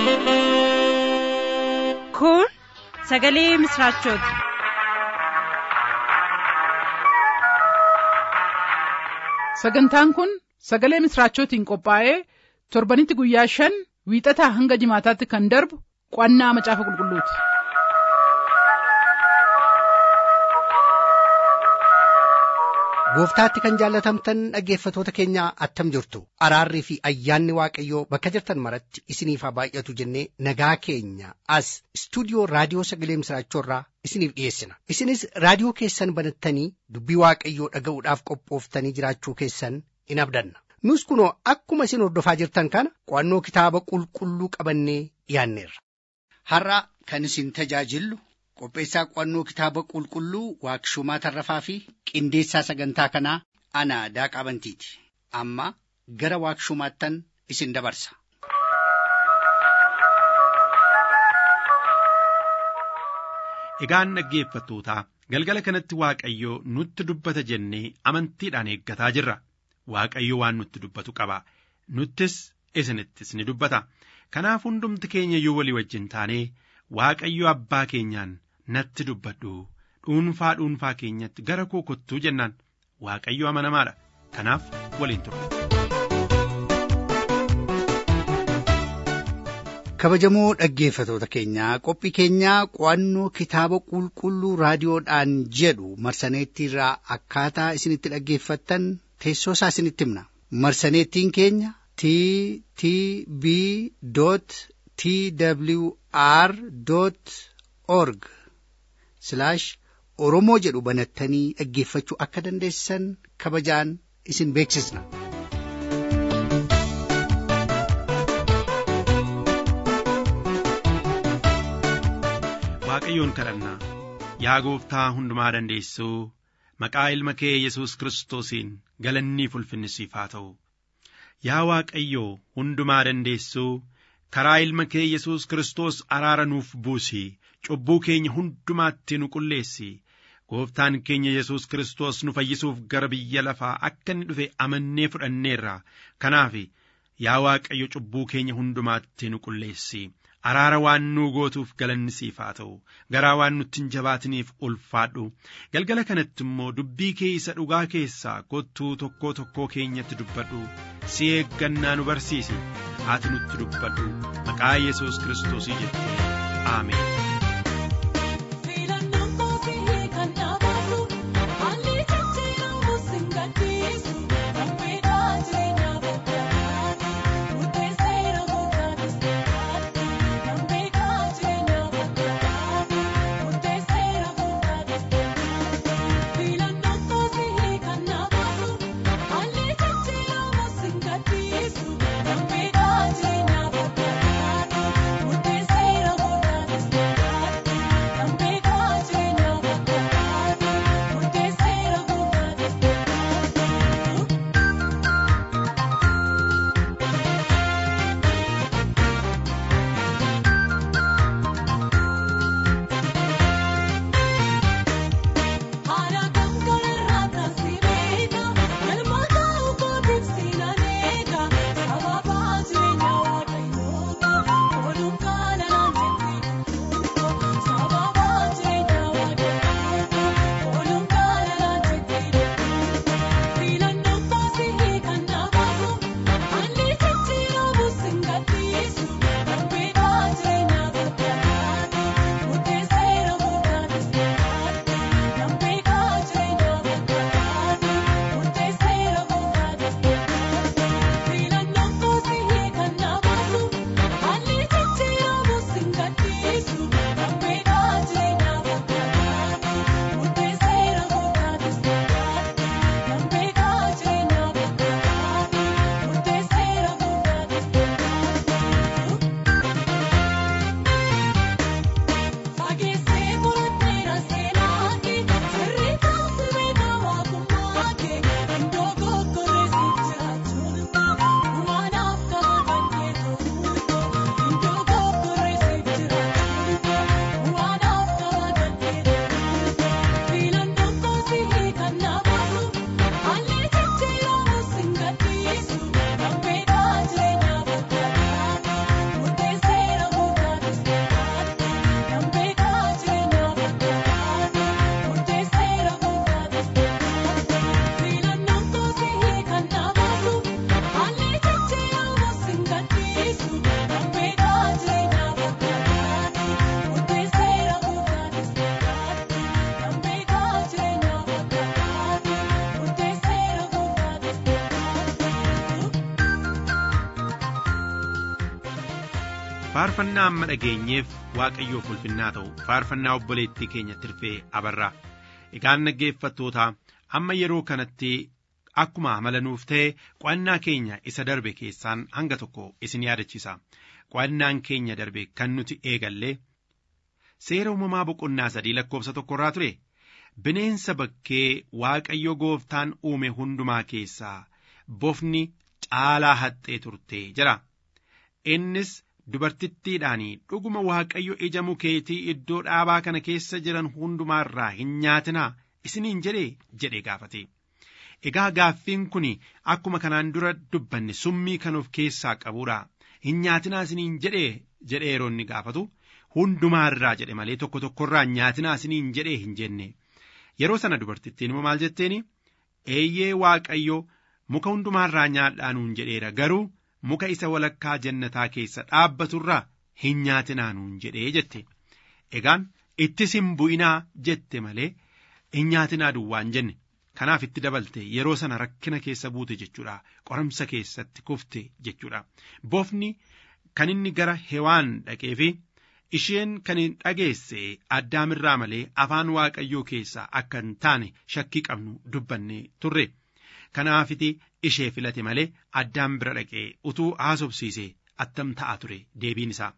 Kun sagalee misraachooti. Sagantaan kun sagalee misraachootiin qophaa'ee torbanitti guyyaa shan wiixataa hanga jimaataatti kan darbu qo'annaa macaafa qulqulluuti. Gooftaatti kan jaallatamtan dhaggeeffatoota keenya attam jirtu araarrii fi ayyaanni waaqayyoo bakka jirtan maratti isiniif haa baay'atu jennee nagaa keenya as istuudiyoo raadiyoo sagalee misraachoorraa isiniif dhiyeessina isinis raadiyoo keessan banattanii dubbii waaqayyoo dhaga'uudhaaf qophooftanii jiraachuu keessan in abdanna nus kunoo akkuma isin hordofaa jirtan kana qo'annoo kitaaba qulqulluu qabannee dhiyaanneerra. Har'a kan isin tajaajillu qopheessaa qo'annoo kitaaba qulqulluu waaqshumaa tarrafaa fi qindeessaa sagantaa kanaa ana daaqaa bantiiti amma gara waaqshumaattan isin dabarsa. Egaan dhaggeeffattootaa galgala kanatti Waaqayyoo nutti dubbata jennee amantiidhaan eeggataa jirra. Waaqayyo waan nutti dubbatu qaba. Nuttis isinittis ni dubbata. Kanaaf hundumti keenya iyyuu walii wajjin taanee Waaqayyo abbaa keenyaan natti dubbadhu dhuunfaa dhuunfaa keenyatti gara koo kottuu jennaan Waaqayyo amanamaadha. Kanaaf waliin turre. kabajamoo dhaggeeffatoota keenyaa qophii keenyaa qo'annoo kitaaba qulqulluu raadiyoodhaan jedhu marsaneettiirraa akkaataa isinitti dhaggeeffattan teessoo isaa isinitti himna marsaneettiin keenya t t b t w r org oromoo jedhu banattanii dhaggeeffachuu akka dandeessan kabajaan isin beeksisna. Waaqayyoon kadhannaa yaa gooftaa hundumaa dandeessuu maqaa ilma kee Yesuus Kiristoosiin galannii ulfinni siif haa ta'u. Yaa Waaqayyoo hundumaa dandeessuu karaa ilma kee Yesuus Kiristoos araara nuuf buusi cubbuu keenya hundumaatti nu qulleessi. Gooftaan keenya Yesuus Kiristoos nu fayyisuuf gara biyya lafaa akka inni dhufe amannee fudhanneerra. Kanaaf yaa Waaqayyo cubbuu keenya hundumaatti nu qulleessi. araara waan nuu gootuuf galanni siif haa ta'u garaa waan nutti hin jabaatiniif ulfaadhu galgala kanatti immoo dubbii kee isa dhugaa keessaa kottuu tokkoo tokkoo keenyatti dubbadhu si eeggannaa nu barsiisi ati nutti dubbadhu maqaa yesus kiristoosii jettee aameen. Kun faarfannaa amma dhageenyeef waaqayyoof ulfinnaa ta'u faarfannaa obboleettii keenya tirfee abarraa egaan dhaggeeffattoota amma yeroo kanatti akkuma amalanuuf ta'e qo'annaa keenya isa darbe keessaan hanga tokko isin yaadachiisa qo'annaan keenya darbe kan nuti eegallee seera uumamaa boqonnaa sadii lakkoofsa tokkorraa ture bineensa bakkee waaqayyo gooftaan uume hundumaa keessaa bofni caalaa haxxee turte jira innis dubartittiidhaan dhuguma waaqayyo ija mukeetii iddoo dhaabaa kana keessa jiran hundumaarraa hin nyaatinaa isiniin jedhee jedhe gaafate egaa gaaffiin kun akkuma kanaan dura dubbanne summii kan of keessaa qabuudha hin nyaatinaa isiniin jedhee jedhee yeroo inni gaafatu hundumaarraa jedhe malee tokko tokkorraa nyaatinaa isiniin jedhee hin jenne yeroo sana dubartittiin immoo maal jetteeni eeyyee waaqayyo muka hundumaarraa nyaadhaa nuun jedheera garuu muka isa walakkaa jannataa keessa dhaabbaturraa hin nyaatinaa nuun jedhee jette egaan ittis hin bu'inaa jette malee hin nyaatinaa duwwaan jenne kanaaf itti dabalte yeroo sana rakkina keessa buute jechuudha qoramsa keessatti kufte jechuudha bofni kan inni gara hewaan dhaqee fi isheen kan hin dhageesse addaamirraa malee afaan waaqayyoo keessaa akka hin taane shakkii qabnu dubbanne turre kanaafiti ishee filate malee addaam bira dhaqee utuu haasofsiise attam ta'a ture deebiin isaa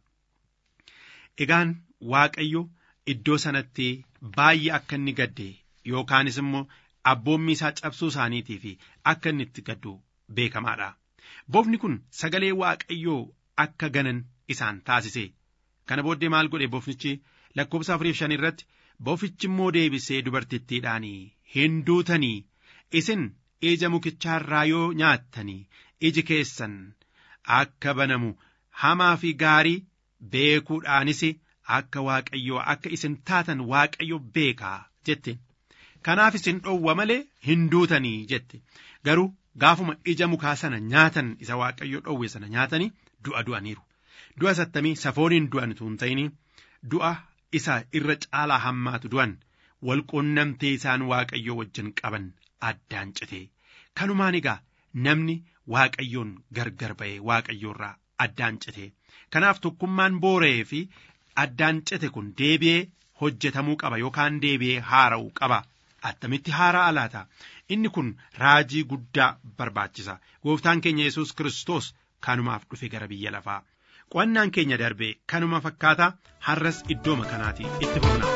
egaan waaqayyo iddoo sanatti baay'ee akka inni gadde yookaanis immoo abboommi isaa cabsuu isaaniitii fi akka inni itti gaddu beekamaadha bofni kun sagalee waaqayyoo akka ganan isaan taasise kana booddee maal godhe bofnichi lakkoofsa afuriif shan irratti bofichi immoo deebisee dubartittiidhaan hin duutanii isin ija mukichaarraa yoo nyaattanii iji keessan akka banamu hamaa fi gaarii beekuudhaanis akka waaqayyoo akka isin taatan waaqayyo beekaa jette kanaaf isin dhowwa malee hin duutanii jette garuu gaafuma ija mukaa sana nyaatan isa waaqayyo dhowwe sana nyaatanii du'a du'aniiru du'a sattamii safooniin du'an tun ta'ini du'a isa irra caalaa hammaatu du'an walquunnamtee isaan waaqayyo wajjin qaban addaan cite kanumaan egaa namni waaqayyoon gargar ba'e waaqayyoorraa addaan cite kanaaf tokkummaan boora'ee fi addaan cite kun deebi'ee hojjetamuu qaba yookaan deebi'ee haara'uu qaba attamitti haaraa alaata inni kun raajii guddaa barbaachisa gooftaan keenya yesus kiristoos kanumaaf dhufe gara biyya lafaa qo'annaan keenya darbe kanuma fakkaata har'as iddooma kanaati itti fufna.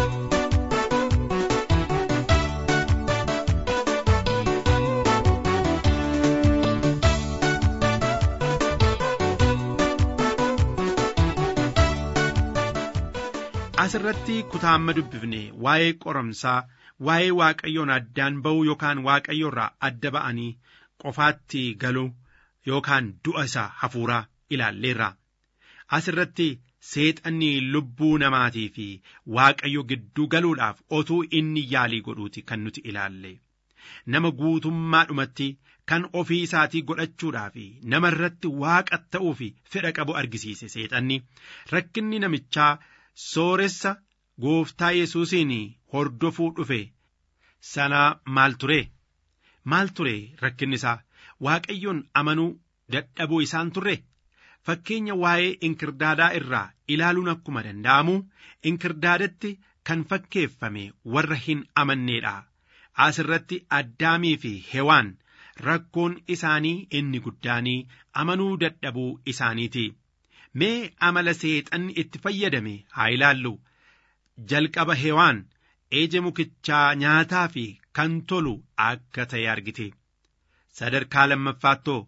asirratti kutaa amma dubbifne waa'ee qoramsaa waa'ee waaqayyoon addaan ba'uu yookaan waaqayyoorraa adda ba'anii qofaatti galuu yookaan du'a isaa hafuuraa ilaalleerra asirratti seexanni lubbuu namaatii fi waaqayyo gidduu galuudhaaf otuu inni yaalii godhuuti kan nuti ilaalle nama guutummaadhumatti kan ofii isaatii godhachuudhaaf nama irratti waaqa ta'uuf fedha qabu argisiise seexanni rakkinni namichaa sooressa gooftaa yesuusiin hordofuu dhufe sanaa maal ture maal ture rakkinni isaa waaqayyoon amanuu dadhabuu isaan turre fakkeenya waa'ee inkirdaadaa irraa ilaaluun akkuma danda'amu inkirdaadatti kan fakkeeffame warra hin amanneedha asirratti addaamii fi hewaan rakkoon isaanii inni guddaanii amanuu dadhabuu isaaniiti mee amala seexanni itti fayyadame haa ilaallu jalqaba hewaan ija mukichaa nyaataa fi kan tolu akka ta'e argite sadarkaa lammaffaatoo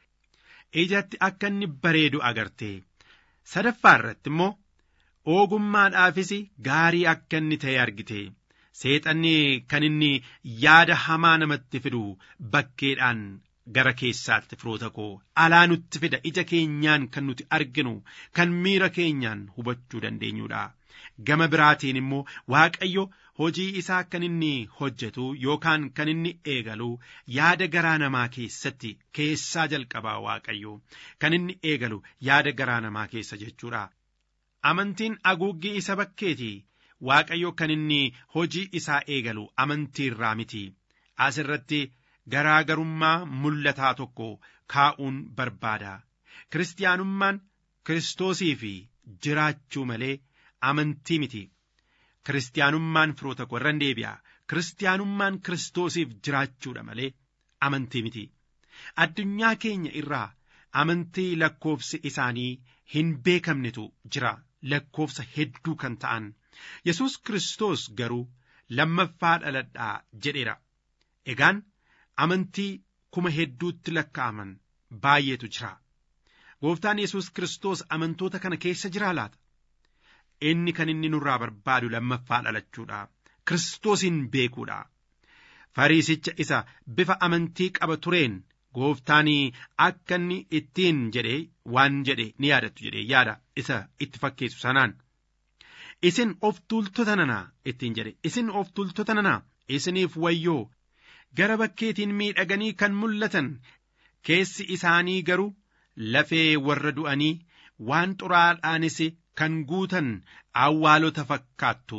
ijatti akka inni bareedu agarte sadaffaa irratti immoo ogummaadhaafis gaarii akka inni ta'e argite seexanni kan inni yaada hamaa namatti fidu bakkeedhaan gara keessaatti firoota koo alaa nutti fida ija keenyaan kan nuti arginu kan miira keenyaan hubachuu dandeenyudha gama biraatiin immoo waaqayyo hojii isaa kan inni hojjetu yookaan kan inni eegalu yaada garaa namaa keessatti keessaa jalqabaa waaqayyo kan inni eegalu yaada garaa namaa keessa jechuudha amantiin aguuggii isa bakkeeti waaqayyo kan inni hojii isaa eegalu amantii irraa miti asirratti garaagarummaa mul'ataa tokko kaa'uun barbaada kiristaanummaan kiristoosiif jiraachuu malee amantii miti kiristaanummaan firoota koo irran deebi'a kiristaanummaan kiristoosiif jiraachuudha malee amantii miti addunyaa keenya irraa amantii lakkoofsi isaanii hin beekamnetu jira lakkoofsa hedduu kan ta'an yesus kiristoos garuu lammaffaa dhaladhaa jedheera egaan amantii kuma hedduutti lakkaa'aman baay'eetu jira gooftaan yesus kiristoos amantoota kana keessa jiraa laata inni kan inni nurraa barbaadu lammaffaa dhalachuudha kiristoosiin beekuudha fariisicha isa bifa amantii qaba tureen gooftaan akka inni ittiin jedhe waan jedhe ni yaadattu jedhe yaada isa itti fakkeessu sanaan isin of tuultota nanaa ittiin jedhe isin of tuultota nanaa isiniif wayyoo gara bakkeetiin miidhaganii kan mul'atan keessi isaanii garuu lafee warra du'anii waan xuraadhaanis kan guutan awwaalota fakkaattu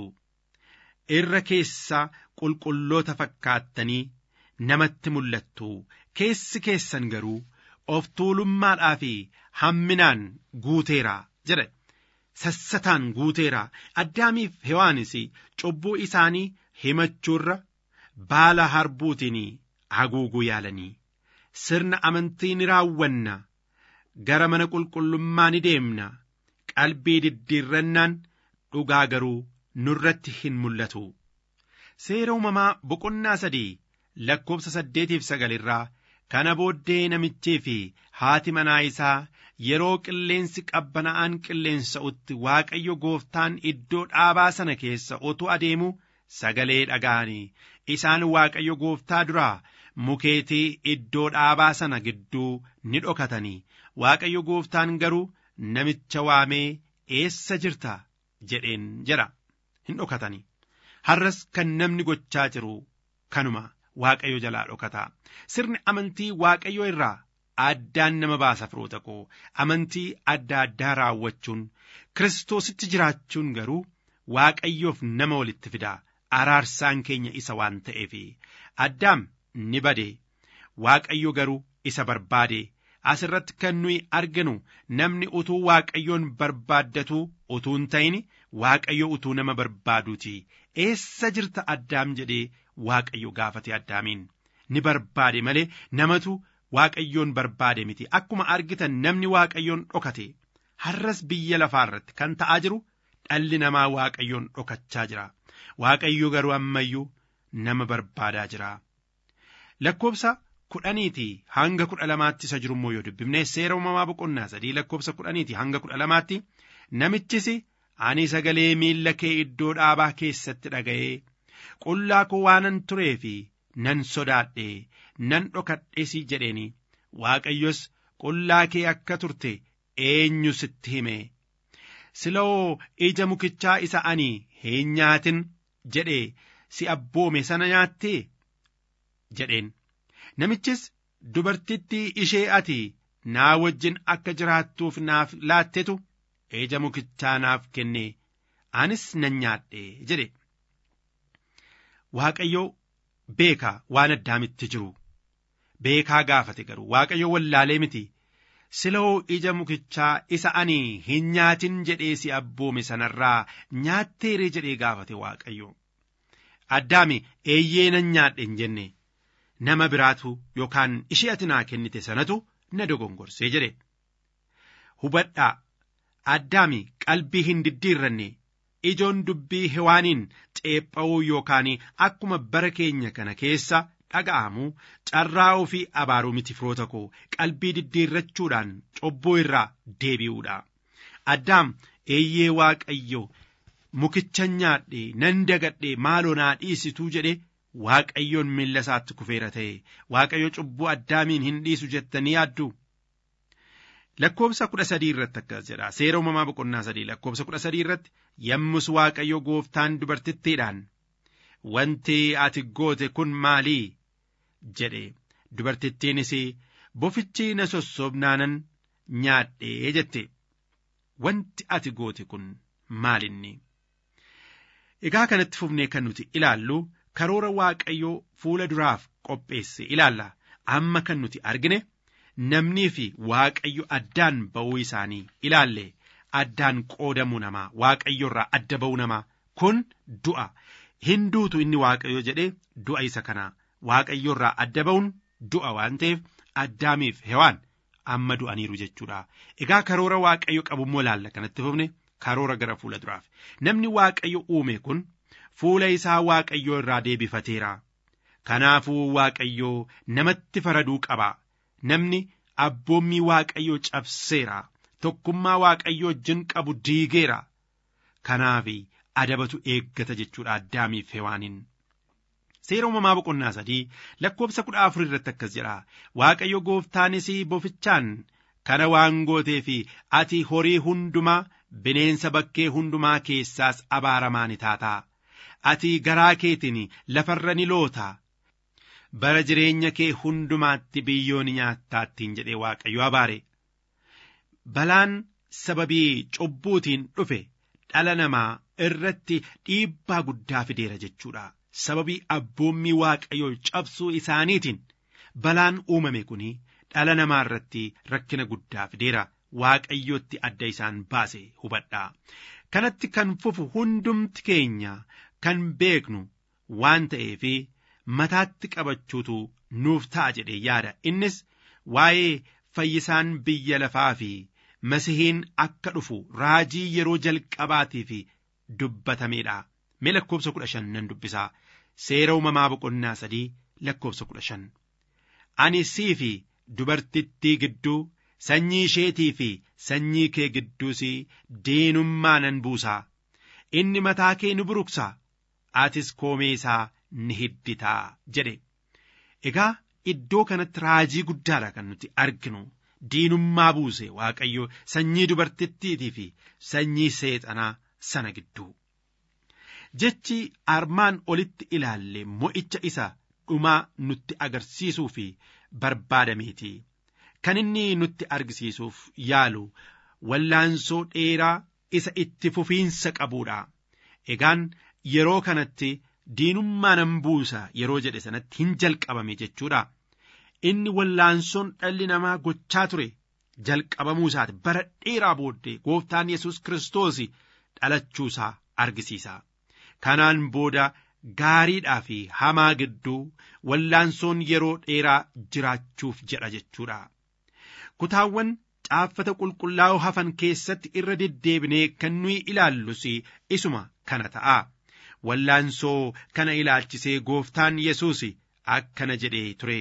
irra keessa qulqulloota fakkaattanii namatti mul'attu keessi keessan garuu of tuulummaadhaa fi hamminaan guuteera jedhe sassataan guuteera addaamiif hewaanis cubbuu isaanii himachuurra baala harbuutiin haguuguu yaalanii sirna amantii ni raawwanna gara mana qulqullummaa ni deemna qalbii diddiirrannaan dhugaa garuu nurratti hin mul'atu seera uumamaa boqonnaa sadii lakkoofsa saddeetiif sagalirraa kana booddee namichii fi haati manaa isaa yeroo qilleensi qabbana'aan qilleensa'utti waaqayyo gooftaan iddoo dhaabaa sana keessa otuu adeemu sagalee dhaga'anii isaan waaqayyo gooftaa duraa mukeetii iddoo dhaabaa sana gidduu ni dhokatanii waaqayyo gooftaan garuu namicha waamee eessa jirta jedheen jedha hin dhokatanii har'as kan namni gochaa jiru kanuma waaqayyo jalaa dhokataa sirni amantii waaqayyo irraa addaan nama baasa firoota koo amantii adda addaa raawwachuun kiristoositti jiraachuun garuu waaqayyoof nama walitti fidaa araarsaan keenya isa waan ta'eef addaam ni bade waaqayyo garuu isa barbaade asirratti kan nuyi arginu namni utuu waaqayyoon barbaaddatuu utuu hin ta'in waaqayyo utuu nama barbaaduuti eessa jirta addaam jedhee waaqayyo gaafate addaamiin ni barbaade malee namatu waaqayyoon barbaade miti akkuma argitan namni waaqayyoon dhokate har'as biyya lafaa irratti kan ta'aa jiru dhalli namaa waaqayyoon dhokachaa jira waaqayyo garuu ammayyuu nama barbaadaa jira lakkoofsa kudhaniiti hanga kudha lamaatti isa jirummoo yoo dubbifne seera uumamaa boqonnaa sadii lakkoofsa kudhaniiti hanga kudha lamaatti namichis ani sagalee miilla kee iddoo dhaabaa keessatti dhaga'ee qullaa koo waanan turee fi nan sodaadhe nan dhokadhes jedheeni waaqayyos qullaa kee akka turte eenyu sitti hime siloo ija mukichaa isa ani hin nyaatin jedhe si abboome sana nyaattee jedheen namichis dubartittii ishee ati naa wajjin akka jiraattuuf naaf laattetu ija mukichaa naaf kenne anis nan nyaadhe jedhe waaqayyo beekaa waan addaamitti jiru beekaa gaafate garuu waaqayyo wallaalee miti siloo ija mukichaa isa ani hin nyaatin jedhee si abboome sanarraa nyaatteere jedhee gaafate waaqayyo addaami eeyyee nan nyaadhe hin jenne nama biraatu yookaan ishee ati naa kennite sanatu na dogongorsee jedhe hubadhaa addaami qalbii hin diddiirranne ijoon dubbii hewaaniin xeepha'uu yookaan akkuma bara keenya kana keessa dhaga'amu carraa ofii abaaruu miti firoota koo qalbii diddiirrachuudhaan cubbuu irraa deebi'uudha addaam eeyyee waaqayyo mukicha nyaadhe nan dagadhe maaloo naa dhiisituu jedhe waaqayyoon miilla isaatti kufeera ta'e waaqayyo cubbuu addaamiin hin dhiisu jettanii yaaddu lakkoobsa kudha sadii irratti akkas jedha seera uumamaa boqonnaa sadii lakkoobsa kudha sadii irratti yommus waaqayyo gooftaan dubartittiidhaan wanti ati goote kun maalii jedhe dubartittiinis bofichi na sossobnaanan nyaadhee jette wanti ati goote kun maalinni egaa kanatti fufnee kan nuti ilaallu karoora waaqayyoo fuula duraaf qopheesse ilaalla amma kan nuti argine namnii fi waaqayyo addaan ba'uu isaanii ilaalle addaan qoodamuu namaa waaqayyo irraa adda ba'uu namaa kun du'a hin duutu inni waaqayyo jedhe du'a isa kana waaqayyo irraa adda ba'uun du'a waan ta'eef addaamiif hewaan amma du'aniiru jechuudha egaa karoora waaqayyo qabummoo ilaalla kanatti fufne karoora gara fuula duraaf namni waaqayyo uume kun fuula isaa waaqayyo irraa deebifateera kanaafuu waaqayyo namatti faraduu qaba namni abboommii waaqayyo cabseera tokkummaa waaqayyo wajjin qabu diigeera kanaaf adabatu eeggata jechuudha addaamiif hewaaniin. Seera uumamaa boqonnaa sadii lakkoofsa kudha afur irratti akkas jedha waaqayyo gooftaanis bofichaan kana waan gootee fi ati horii hundumaa bineensa bakkee hundumaa keessaas abaaramaa ni taataa ati garaa keetiin lafarra ni loota bara jireenya kee hundumaatti biyyoo ni nyaattaattiin jedhee waaqayyo abaare balaan sababii cubbuutiin dhufe dhala namaa irratti dhiibbaa guddaa fideera jechuudha sababii abboommii waaqayyoo cabsuu isaaniitiin balaan uumame kun dhala namaa irratti rakkina guddaa fideera waaqayyootti adda isaan baase hubadhaa kanatti kan fufu hundumti keenya kan beeknu waan ta'eef mataatti qabachuutu nuuf ta'a jedhee yaada innis waa'ee fayyisaan biyya lafaa fi masihiin akka dhufu raajii yeroo jalqabaatiif dubbatameedha mee lakkoofsa kudha shan nan dubbisaa seera uumamaa boqonnaa sadii lakkoofsa kudha shan ani sii fi dubartittii gidduu sanyii isheetii fi sanyii kee gidduus diinummaa nan buusaa inni mataa kee ni buruqsa atis koomee isaa ni hidditaa jedhe egaa iddoo kanatti raajii guddaadha kan nuti arginu diinummaa buuse waaqayyo sanyii dubartittiitii fi sanyii seexanaa sana gidduu jechi armaan olitti ilaalle mo'icha isa dhumaa nutti agarsiisuu fi barbaadameeti kan inni nutti argisiisuuf yaalu wallaansoo dheeraa isa itti fufiinsa qabuudha egaan yeroo kanatti diinummaa nan buusa yeroo jedhe sanatti hin jalqabame jechuudha inni wallaansoon dhalli namaa gochaa ture jalqabamuu isaati bara dheeraa booddee gooftaan yesus kiristoos dhalachuusaa argisiisa kanaan booda gaariidhaa fi hamaa gidduu wallaansoon yeroo dheeraa jiraachuuf jedha jechuudha kutaawwan caaffata qulqullaa'oo hafan keessatti irra deddeebinee kan nuyi ilaallus isuma kana ta'a wallaansoo kana ilaalchisee gooftaan yesus akkana jedhee ture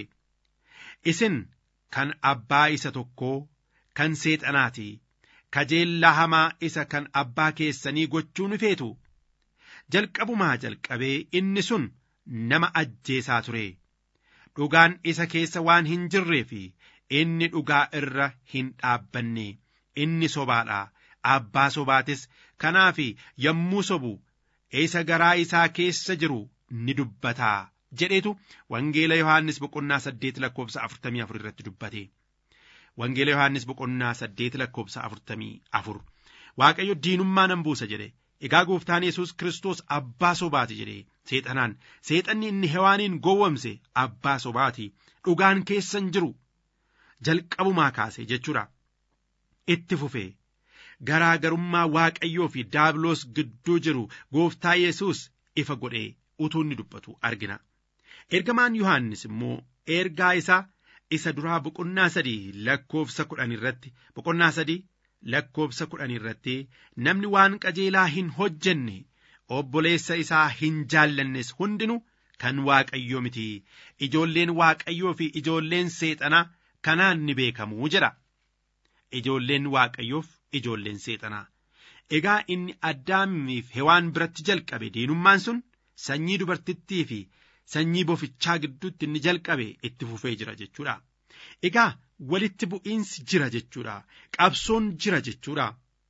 isin kan abbaa isa tokkoo kan seexanaati kajeellaa hamaa isa kan abbaa keessanii gochuu ni feetu jalqabumaa jalqabee inni sun nama ajjeesaa ture dhugaan isa keessa waan hin jirreef inni dhugaa irra hin dhaabbanne inni sobaadha abbaa sobaatis kanaaf yommuu sobu isa garaa isaa keessa jiru ni dubbataa jedheetu wangeela yohaannis boqonnaa saddeet lakkoofsa afurtamii afur irratti dubbate wangeela yohaannis boqonnaa saddeet lakkoofsa afurtamii afur waaqayyo diinummaa nan buusa jedhe egaa gooftaan yesus kiristoos abbaa sobaati jedhe seexanaan seexanni inni hewaaniin gowwomse abbaa sobaati dhugaan keessan jiru jalqabumaa kaase jechuudha itti fufee garaagarummaa waaqayyoo fi daabiloos gidduu jiru gooftaa yesus ifa godhee utuu inni dubbatu argina ergamaan yohaannis immoo ergaa isaa isa duraa boqonnaa sadii lakkoofsa kudhan irratti boqonnaa sadii lakkoofsa kudhan irratti namni waan qajeelaa hin hojjenne obboleessa isaa hin jaallannes hundinuu kan waaqayyoo miti ijoolleen waaqayyoo fi ijoolleen seexanaa kanaan ni beekamuu jedha ijoolleen waaqayyoof ijoolleen seexanaa egaa inni addaamiif hewaan biratti jalqabe diinummaan sun sanyii dubartittii fi sanyii bofichaa gidduutti inni jalqabe itti fufee jira jechuudha egaa walitti bu'iinsi jira jechuudha qabsoon jira jechuudha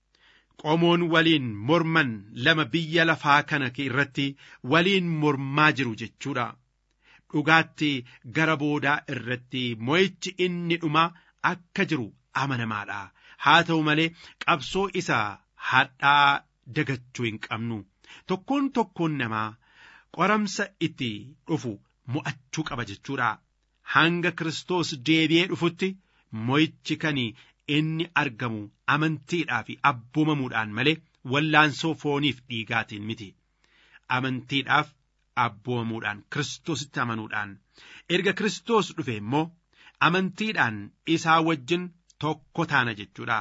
qomoon waliin morman lama biyya lafaa kana irratti waliin mormaa jiru jechuudha dhugaatti gara boodaa irratti mo'ichi inni dhumaa akka jiru amanamaadha haa ta'u malee qabsoo isa hadhaa dagachuu hin qabnu tokkoon tokkoon namaa qoramsa itti dhufu mo'achuu qaba jechuudha hanga Kiristoos deebi'ee dhufutti mo'ichi kan inni argamu amantiidhaa fi abboomamuudhaan malee wallaansoo fooniif dhiigaatiin miti amantiidhaaf abboomamuudhaan kiristoositti amanuudhaan erga kiristoos dhufe immoo amantiidhaan isaa wajjin tokko taana jechuudha.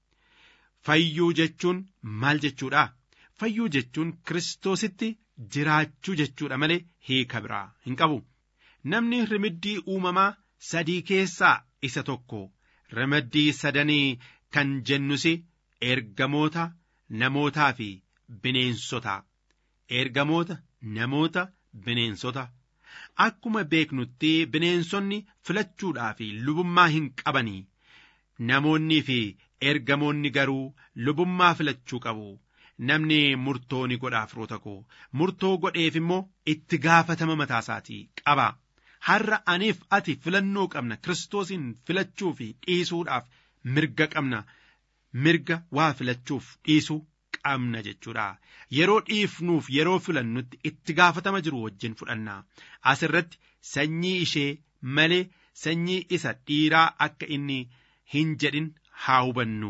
Fayyuu jechuun maal jechuudha? Fayyuu jechuun kiristoositti jiraachuu jechuudha malee hiika biraa hin qabu. Namni rimiddii uumamaa sadii keessaa isa tokko rimiddii sadanii kan jennus ergamoota namootaa fi bineensota. Ergamoota namoota bineensota. Akkuma beeknutti bineensonni filachuudhaa fi lubummaa hin qabanii. Namoonnii fi ergamoonni garuu lubummaa filachuu qabu. Namni murtoo ni godhaaf roota koo murtoo godheef immoo itti gaafatama mataa isaatii qaba. Har'a aniif ati filannoo qabna Kiristoosiin filachuu fi dhiisuudhaaf mirga qabna. Mirga waa filachuuf dhiisuu qabna jechuudha. Yeroo dhiifnuuf yeroo filannutti itti gaafatama jiru wajjin fudhanna. Asirratti sanyii ishee malee sanyii isa dhiiraa akka inni hin jedhin haa hubannu.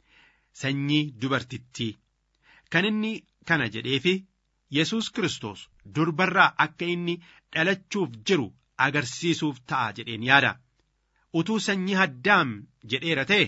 Sanyii dubartittii. Kan inni kana jedheefi Yesuus Kiristoos durbarraa akka inni dhalachuuf jiru agarsiisuuf ta'a jedheen yaada. Utuu sanyii addaam jedheera ta'e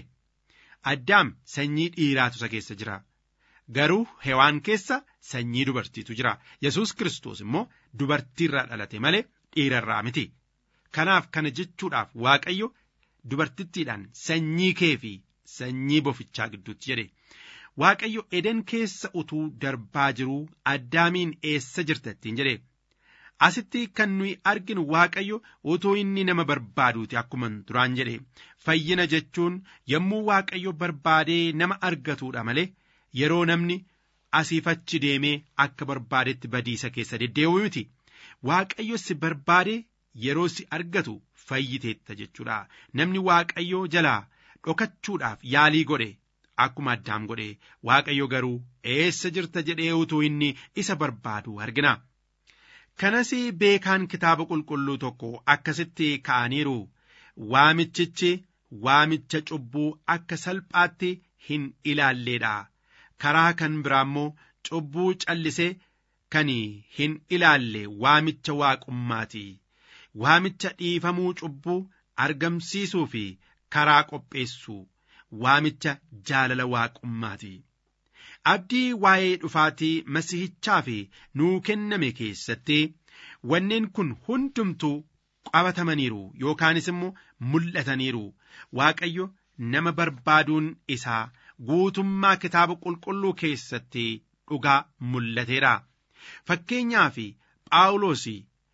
addaam sanyii dhiiraatu isa keessa jira. Garuu hewaan keessa sanyii dubartiitu jira. Yesuus Kiristoos immoo dubartiirraa dhalate malee dhiirarraa miti. Kanaaf kana jechuudhaaf Waaqayyo dubartittiidhaan sanyii kee fi sanyii bofichaa gidduutti jedhe. Waaqayyo eden keessa utuu darbaa jiruu addaamiin eessa jirta ittiin jedhe. Asitti kan nuyi arginu Waaqayyo utuu inni nama barbaaduuti akkuma duraan jedhe. Fayyina jechuun yommuu Waaqayyo barbaadee nama argatuudha malee yeroo namni asiif achi deemee akka barbaadetti badiisa keessa deddeebi'u miti. Waaqayyo si barbaadee yeroo si argatu fayyiteetta jechuudha. Namni Waaqayyoo jalaa dhokachuudhaaf yaalii godhe. Akkuma addaam godhe Waaqayyo garuu eessa jirta jedhee utuu inni isa barbaadu argina. Kanas beekaan kitaaba qulqulluu tokko akkasitti ka'aniiru. Waamichichi waamicha cubbuu akka salphaatti hin ilaalleedha. Karaa kan biraa immoo cubbuu callisee kan hin ilaalle waamicha waaqummaati. Waamicha dhiifamuu cubbuu argamsiisuu fi karaa qopheessu. waamicha jaalala waaqummaati. Abdii waa'ee dhufaatii masihichaa fi nuu kenname keessatti wanneen kun hundumtuu qabatamaniiru yookaanis immoo mul'ataniiru. Waaqayyo nama barbaaduun isaa guutummaa kitaaba qulqulluu keessatti dhugaa mul'ateera. Fakkeenyaaf Phaawulos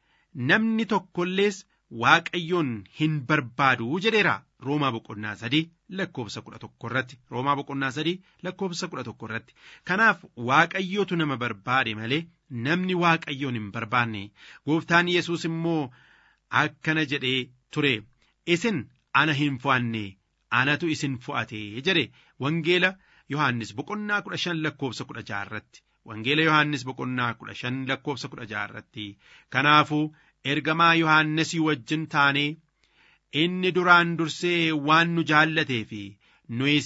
namni tokkollees Waaqayyoon hin barbaadu jedheera. Roomaa boqonnaa sadii lakkoofsa kudha tokko irratti Roomaa boqonnaa sadii lakkoofsa kudha tokko irratti kanaaf Waaqayyootu nama barbaade malee namni Waaqayyoon hin barbaanne gooftaan Yesuus immoo akkana jedhee ture isin ana hin fo'anne anatu isin fo'ate jedhe wangeela Yohaannis boqonnaa kudha shan lakkoofsa kudha jaha irratti wangeela Yohaannis boqonnaa kudha shan lakkoofsa kudha jaha irratti kanaafuu ergamaa Yohaannisii wajjin taanee inni duraan dursee waan nu jaallatee fi nuyis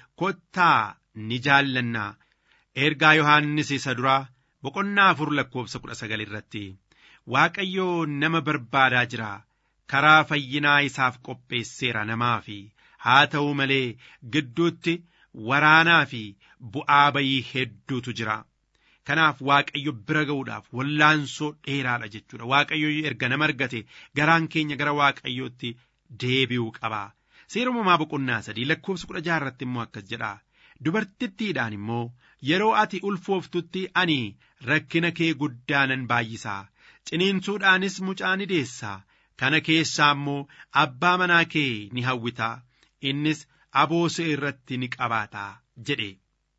kottaa ni jaallannaa ergaa yohaannis isa duraa boqonnaa afur lakkoofsa kudha sagal irratti waaqayyoo nama barbaadaa jira karaa fayyinaa isaaf qopheesseera namaa fi haa ta'u malee gidduutti waraanaa fi bu'aa bayii hedduutu jira. Kanaaf waaqayyo bira ga'uudhaaf wallaansoo dheeraadha jechuudha. Waaqayyo erga nama argate garaan keenya gara waaqayyootti deebi'uu qaba. Seera uumamaa boqonnaa sadii lakkoofsa kudha jaha irratti immoo akkas jedha. Dubartittiidhaan immoo yeroo ati ulfooftutti ani rakkina kee guddaa nan baay'isaa. Ciniinsuudhaanis mucaa ni deessaa. Kana keessaa immoo abbaa manaa kee ni hawwitaa. Innis aboosee irratti ni qabaataa jedhe.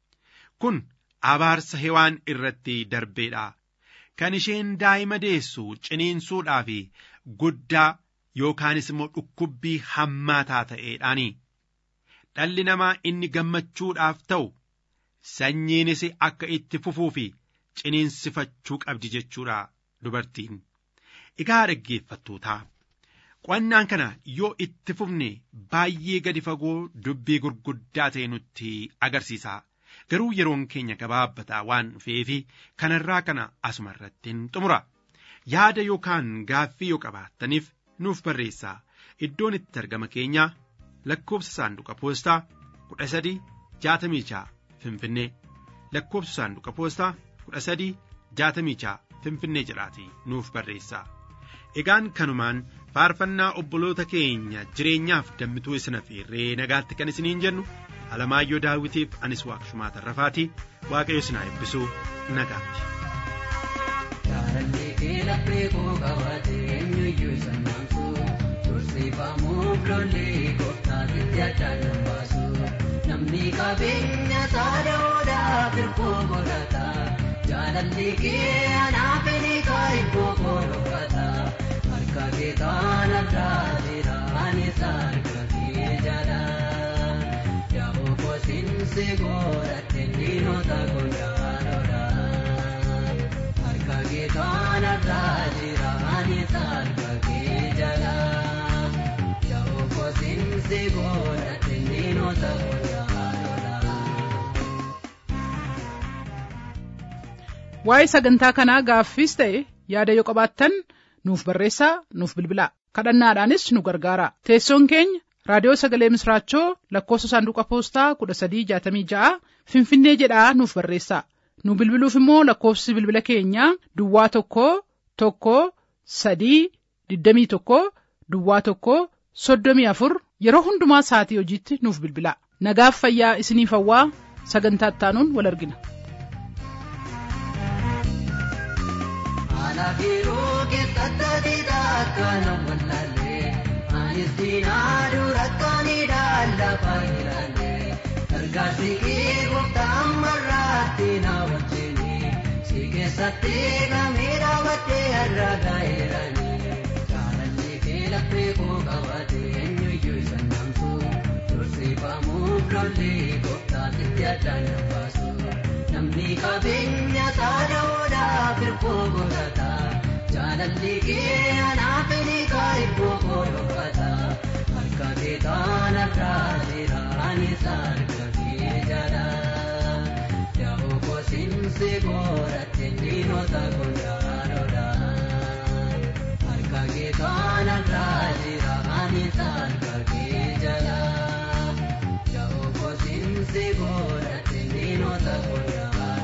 Kun abaarsa hewaan irratti darbeedha. Kan isheen daa'ima deessu ciniinsuudhaa fi guddaa yookaanis immoo dhukkubbii hammaataa ta'eedhaani. Dhalli namaa inni gammachuudhaaf ta'u sanyiinis akka itti fufuu fi ciniinsifachuu qabdi jechuudha dubartiin. Egaa dhaggeeffattootaa Qo'annaan kana yoo itti fufne baay'ee gadi fagoo dubbii gurguddaa ta'e nutti agarsiisa. Garuu yeroon keenya gabaabbataa waan dhufeefi kanarraa kana asuma irratti xumura. Yaada yookaan gaaffii yoo qabaattaniif nuuf barreessaa. Iddoon itti argama keenyaa lakkoofsa saanduqa poostaa kudha sadii jaatamii jaha Finfinnee lakkoofsa saanduqa poostaa kudha sadii jaatamii jaha Finfinnee jedhaatii nuuf barreessaa. Egaan kanumaan faarfannaa obboloota keenya jireenyaaf dammituu isin affeerree nagaatti kan isiniin jennu Alamaayyoo Daawitiif anis waaqshumaa tarrafaatii waaqayyo isin haa eebbisuu nagaatti. Jaalallee kee laphee koo qabate eenyuyyuu isa naamsu tursiifamuuf lollee gooftaatitti addaan nan baasu namni qabeenya saadaoodhaaf hirkoo godhata jaalallee kee anaaf enikaa iddoo koo dhokata harka kee taanarraa jira anis harka kee jala yaa'oo kosinsi godhatte diinota gondaanoodha. Harka kee taanarraa jira anis harka kee jala yaa'oo kosinsi godhatte diinota gondaanoodha. Waa'ee sagantaa kanaa gaaffiis ta'e yaada yoo qabaattan nuuf barreessaa nuuf bilbilaa kadhannaadhaanis nu gargaara teessoon keenya raadiyoo sagalee misraachoo lakkoofsa saanduqa poostaa kudha sadii jaatamii ja'a finfinnee jedhaa nuuf barreessaa nu bilbiluuf immoo lakkoofsi bilbila keenyaa duwwaa tokko tokko sadii digdamii tokko duwwaa tokko soddomii afur yeroo hundumaa sa'atii hojiitti nuuf bilbilaa nagaaf fayyaa isiniif hawwaa sagantaa ittaanuun wal argina. Alaabiroo keessatti adiidhaa akkana wallaalee anis diinaa dura akkanidhaa lafa ilaalee gargaarsi kee gooftaan marraatti na wajjini si keessatti gamee dhaabattee har'a gaa'eerani jaalallee kee laphee koo qabate eenyuyyuu isa namsu tursiifamuuf lollee gooftaatitti addaan na baasu. namni qabeenya saadaoodhaaf hirkoo godhata jaalalli kee anaaf enikaa iddoo koo dhokata harka kee taanarraa jira anis harka kee jala yaa'oo kosinsi godhatte diinota gondaanoodha harka kee taanarraa jira anis harka kee jala yaa'oo kosinsi godhatte diinota gondaanoodha.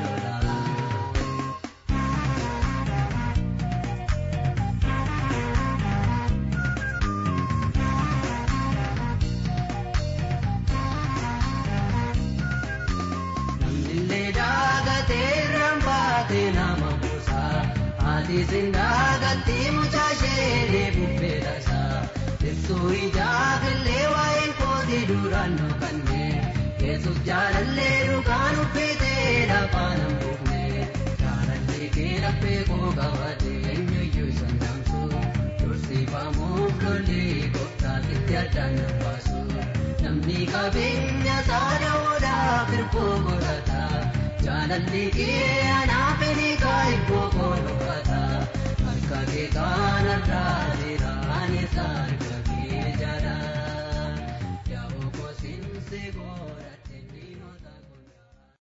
Namnillee daagatee rambaatee nama buusaa haatiisin daagatti mucaashee bubbee dhasaa ibsuu ijaafillee waa'een kootii duraan dhokannee yesus jaalallee dhugaan uffitee lafaan hambuufne jaalallee kee laphee koo qabate eenyuyyuu isa namsu tursiifamuuf lollee gooftaatitti addaan na baasu namni qabeenya saadaoodhaaf hirkoo godhata jaalalli kee anaaf enikaa iddoo koo dhokata harka kee taanarraa jira anis